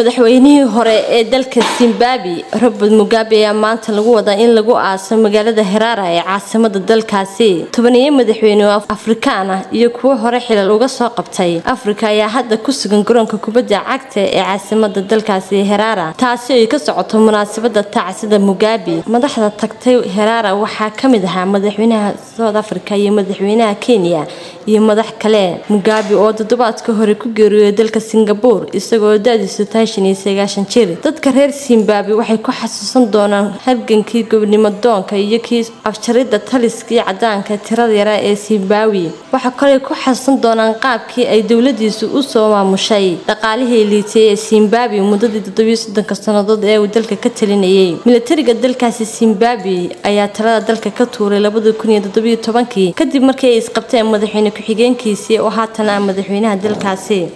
madaxweynihii hore ee dalka zimbabwe robert mugabe ayaa maanta lagu wadaa in lagu aaso magaalada heraara ee caasimada dalkaasi tobaniyo madaxweyne oo afrikaan ah iyo kuwo hore xilal uga soo qabtay afrika ayaa hadda ku sugan garoonka kubadda cagta ee caasimada dalkaasi heraara taasi ay ka socoto munaasabada tacsida mugabe madaxda tagtay heraara waxaa kamid ahaa madaxweynaha south africa iyo madaxweynaha kenya iyo madax kale mugabe oo toddobaadka hore ku geeriyooday dalka singabore isagoo da-diisu tahay shan iyo sagaashan jir dadka reer zimbabwe waxay ku xasuusan doonaan halgankii gobnimo doonka iyo kii afjarida taliskii cadaanka tirada yara ee zimbabwe waxaa kaley ku xasuusan doonaan qaabkii ay dowladiisu usoo maamushay dhaqaalihii liitay ee zimbabwe muddadii toddobiyo soddonka sannadood ee uu dalka ka talinayay milatariga dalkaasi zimbabwe ayaa talada dalka ka tuuray labada kun iyo toddobiyo tobankii kadib markii ay isqabteen madaxweyne ku-xigeenkiisii oo haatan ah madaxweynaha dalkaasi